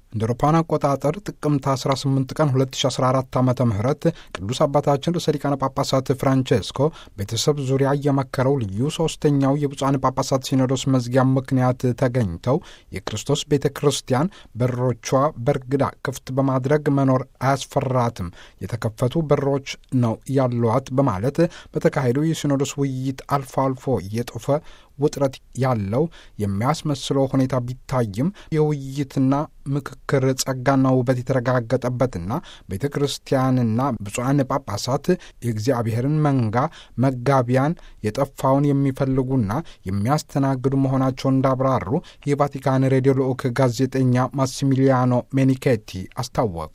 እንደ አውሮፓውያን አቆጣጠር ጥቅምት 18 ቀን 2014 ዓ ም ቅዱስ አባታችን ርዕሰ ሊቃነ ጳጳሳት ፍራንቼስኮ ቤተሰብ ዙሪያ የመከረው ልዩ ሶስተኛው የብፁዓን ጳጳሳት ሲኖዶስ መዝጊያ ምክንያት ተገኝተው የክርስቶስ ቤተ ክርስቲያን በሮቿ በርግዳ ክፍት በማድረግ መኖር አያስፈራትም፣ የተከፈቱ በሮች ነው ያሏት በማለት በተካሄደው የሲኖዶስ ውይይት አልፎ አልፎ እየጦፈ ውጥረት ያለው የሚያስመስለው ሁኔታ ቢታይም የውይይትና ምክክር ጸጋና ውበት የተረጋገጠበትና ቤተ ክርስቲያንና ብፁዓን ጳጳሳት የእግዚአብሔርን መንጋ መጋቢያን የጠፋውን የሚፈልጉና የሚያስተናግዱ መሆናቸውን እንዳብራሩ የቫቲካን ሬዲዮ ልዑክ ጋዜጠኛ ማሲሚሊያኖ ሜኒኬቲ አስታወቁ።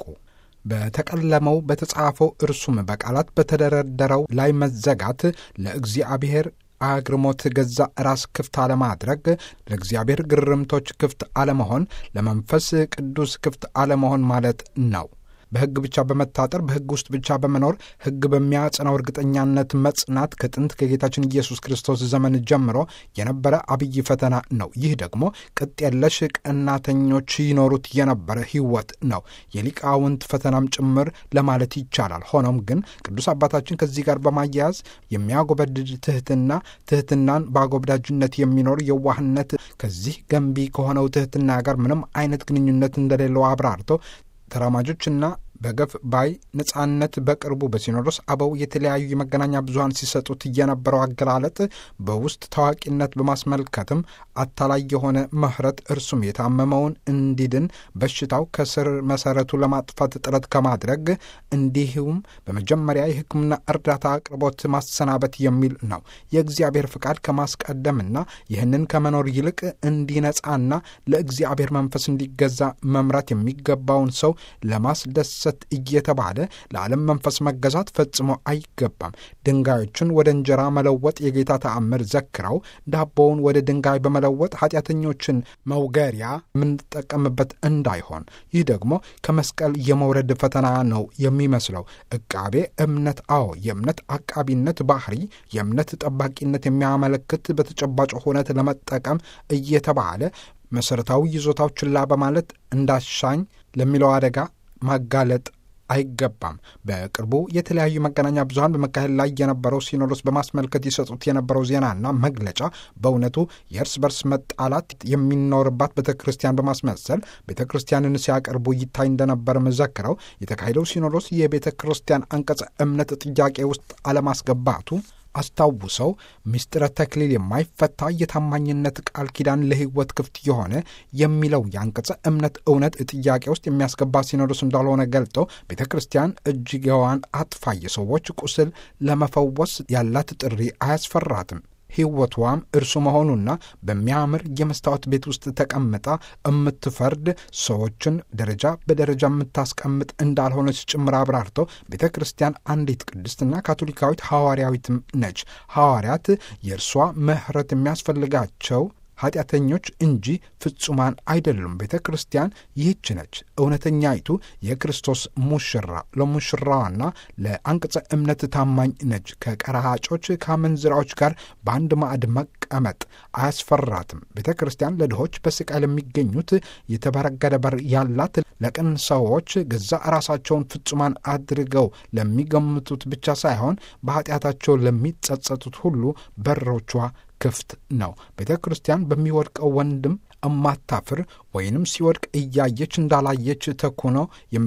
በተቀለመው በተጻፈው እርሱም በቃላት በተደረደረው ላይ መዘጋት ለእግዚአብሔር አግርሞት ገዛ ራስ ክፍት አለማድረግ፣ ለእግዚአብሔር ግርምቶች ክፍት አለመሆን፣ ለመንፈስ ቅዱስ ክፍት አለመሆን ማለት ነው። በሕግ ብቻ በመታጠር በሕግ ውስጥ ብቻ በመኖር ሕግ በሚያጸናው እርግጠኛነት መጽናት ከጥንት ከጌታችን ኢየሱስ ክርስቶስ ዘመን ጀምሮ የነበረ አብይ ፈተና ነው። ይህ ደግሞ ቅጥ የለሽ ቀናተኞች ይኖሩት የነበረ ሕይወት ነው፣ የሊቃውንት ፈተናም ጭምር ለማለት ይቻላል። ሆኖም ግን ቅዱስ አባታችን ከዚህ ጋር በማያያዝ የሚያጎበድድ ትሕትና፣ ትሕትናን በአጎብዳጅነት የሚኖር የዋህነት ከዚህ ገንቢ ከሆነው ትሕትና ጋር ምንም አይነት ግንኙነት እንደሌለው አብራርተው ተራማጆችና በገፍ ባይ ነጻነት በቅርቡ በሲኖዶስ አበው የተለያዩ የመገናኛ ብዙኃን ሲሰጡት የነበረው አገላለጥ በውስጥ ታዋቂነት በማስመልከትም አታላይ የሆነ ምሕረት እርሱም የታመመውን እንዲድን በሽታው ከስር መሰረቱ ለማጥፋት ጥረት ከማድረግ እንዲሁም በመጀመሪያ የሕክምና እርዳታ አቅርቦት ማሰናበት የሚል ነው። የእግዚአብሔር ፍቃድ ከማስቀደምና ይህንን ከመኖር ይልቅ እንዲነጻና ለእግዚአብሔር መንፈስ እንዲገዛ መምራት የሚገባውን ሰው ለማስደሰት እየተባለ ለዓለም መንፈስ መገዛት ፈጽሞ አይገባም። ድንጋዮችን ወደ እንጀራ መለወጥ የጌታ ተአምር ዘክረው ዳቦውን ወደ ድንጋይ በመለወጥ ኃጢአተኞችን መውገሪያ የምንጠቀምበት እንዳይሆን። ይህ ደግሞ ከመስቀል የመውረድ ፈተና ነው የሚመስለው። ዕቃቤ እምነት፣ አዎ የእምነት አቃቢነት ባህሪ የእምነት ጠባቂነት የሚያመለክት በተጨባጭ ሁነት ለመጠቀም እየተባለ መሠረታዊ ይዞታው ችላ በማለት እንዳሻኝ ለሚለው አደጋ ማጋለጥ አይገባም። በቅርቡ የተለያዩ መገናኛ ብዙኃን በመካሄድ ላይ የነበረው ሲኖዶስ በማስመልከት ይሰጡት የነበረው ዜናና መግለጫ በእውነቱ የእርስ በርስ መጣላት የሚኖርባት ቤተ ክርስቲያን በማስመሰል ቤተ ክርስቲያንን ሲያቀርቡ ይታይ እንደነበር መዘክረው የተካሄደው ሲኖዶስ የቤተ ክርስቲያን አንቀጸ እምነት ጥያቄ ውስጥ አለማስገባቱ አስታውሰው ምስጢረ ተክሊል የማይፈታ የታማኝነት ቃል ኪዳን ለሕይወት ክፍት የሆነ የሚለው የአንቀጸ እምነት እውነት ጥያቄ ውስጥ የሚያስገባ ሲኖዶስ እንዳልሆነ ገልጠው ቤተ ክርስቲያን እጅጌዋን አጥፋ የሰዎች ቁስል ለመፈወስ ያላት ጥሪ አያስፈራትም። ሕይወቷም እርሱ መሆኑና በሚያምር የመስታወት ቤት ውስጥ ተቀምጣ የምትፈርድ ሰዎችን ደረጃ በደረጃ የምታስቀምጥ እንዳልሆነች ጭምር አብራርተው ቤተ ክርስቲያን አንዲት ቅድስትና ካቶሊካዊት ሐዋርያዊትም ነች። ሐዋርያት የእርሷ ምሕረት የሚያስፈልጋቸው ኃጢአተኞች እንጂ ፍጹማን አይደሉም። ቤተ ክርስቲያን ይህች ነች እውነተኛይቱ የክርስቶስ ሙሽራ፣ ለሙሽራዋና ለአንቅጸ እምነት ታማኝ ነች። ከቀራጮች ከአመንዝራዎች ጋር በአንድ ማዕድ መቀመጥ አያስፈራትም። ቤተ ክርስቲያን ለድሆች በስቃይ ለሚገኙት የተበረገደ በር ያላት፣ ለቅን ሰዎች ገዛ ራሳቸውን ፍጹማን አድርገው ለሚገምቱት ብቻ ሳይሆን በኃጢአታቸው ለሚጸጸቱት ሁሉ በሮቿ ክፍት ነው። ቤተ ክርስቲያን በሚወድቀው ወንድም እማታፍር ወይንም ሲወድቅ እያየች እንዳላየች ተኩኖ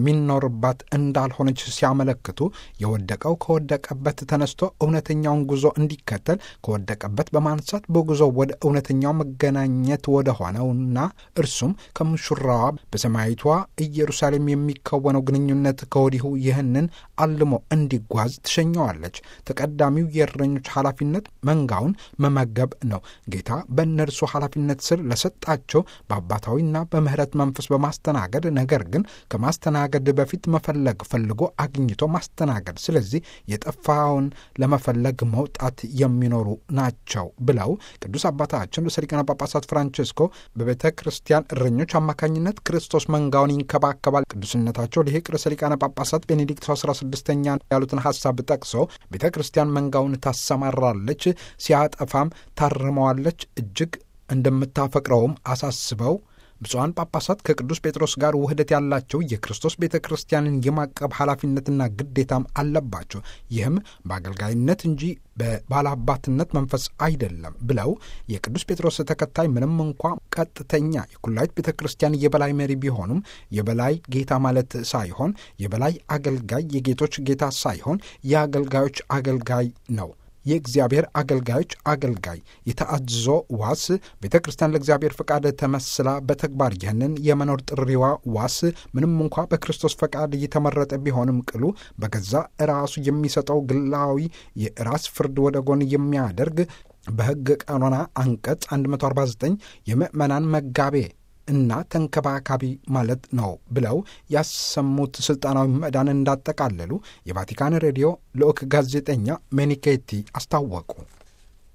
የሚኖርባት እንዳልሆነች ሲያመለክቱ የወደቀው ከወደቀበት ተነስቶ እውነተኛውን ጉዞ እንዲከተል ከወደቀበት በማንሳት በጉዞ ወደ እውነተኛው መገናኘት ወደ ሆነውና እርሱም ከሙሽራዋ በሰማያዊቷ ኢየሩሳሌም የሚከወነው ግንኙነት ከወዲሁ ይህንን አልሞ እንዲጓዝ ትሸኘዋለች። ተቀዳሚው የእረኞች ኃላፊነት መንጋውን መመገብ ነው። ጌታ በእነርሱ ኃላፊነት ስር ለሰጣቸው በአባታዊና በምሕረት መንፈስ በማስተናገድ ነገር ግን ከማስተናገድ በፊት መፈለግ ፈልጎ አግኝቶ ማስተናገድ፣ ስለዚህ የጠፋውን ለመፈለግ መውጣት የሚኖሩ ናቸው ብለው ቅዱስ አባታችን ርዕሰ ሊቃነ ጳጳሳት ፍራንቼስኮ በቤተ ክርስቲያን እረኞች አማካኝነት ክርስቶስ መንጋውን ይንከባከባል። ቅዱስነታቸው ሊቅ ርዕሰ ሊቃነ ጳጳሳት ቤኔዲክት አስራ ስድስተኛ ያሉትን ሐሳብ ጠቅሰው ቤተ ክርስቲያን መንጋውን ታሰማራለች፣ ሲያጠፋም ታርመዋለች፣ እጅግ እንደምታፈቅረውም አሳስበው ብፁዓን ጳጳሳት ከቅዱስ ጴጥሮስ ጋር ውህደት ያላቸው የክርስቶስ ቤተ ክርስቲያንን የማቀብ ኃላፊነትና ግዴታም አለባቸው። ይህም በአገልጋይነት እንጂ በባላባትነት መንፈስ አይደለም ብለው የቅዱስ ጴጥሮስ ተከታይ ምንም እንኳ ቀጥተኛ የኩላዊት ቤተ ክርስቲያን የበላይ መሪ ቢሆኑም የበላይ ጌታ ማለት ሳይሆን የበላይ አገልጋይ የጌቶች ጌታ ሳይሆን የአገልጋዮች አገልጋይ ነው። የእግዚአብሔር አገልጋዮች አገልጋይ የተአዝዞ ዋስ ቤተ ክርስቲያን ለእግዚአብሔር ፈቃድ ተመስላ በተግባር ይህንን የመኖር ጥሪዋ ዋስ ምንም እንኳ በክርስቶስ ፈቃድ እየተመረጠ ቢሆንም ቅሉ በገዛ ራሱ የሚሰጠው ግላዊ የራስ ፍርድ ወደ ጎን የሚያደርግ በሕግ ቀኖና አንቀጽ 149 የምዕመናን መጋቤ እና ተንከባካቢ ማለት ነው ብለው ያሰሙት ስልጣናዊ ምዕዳን እንዳጠቃለሉ የቫቲካን ሬዲዮ ልዑክ ጋዜጠኛ ሜኒኬቲ አስታወቁ።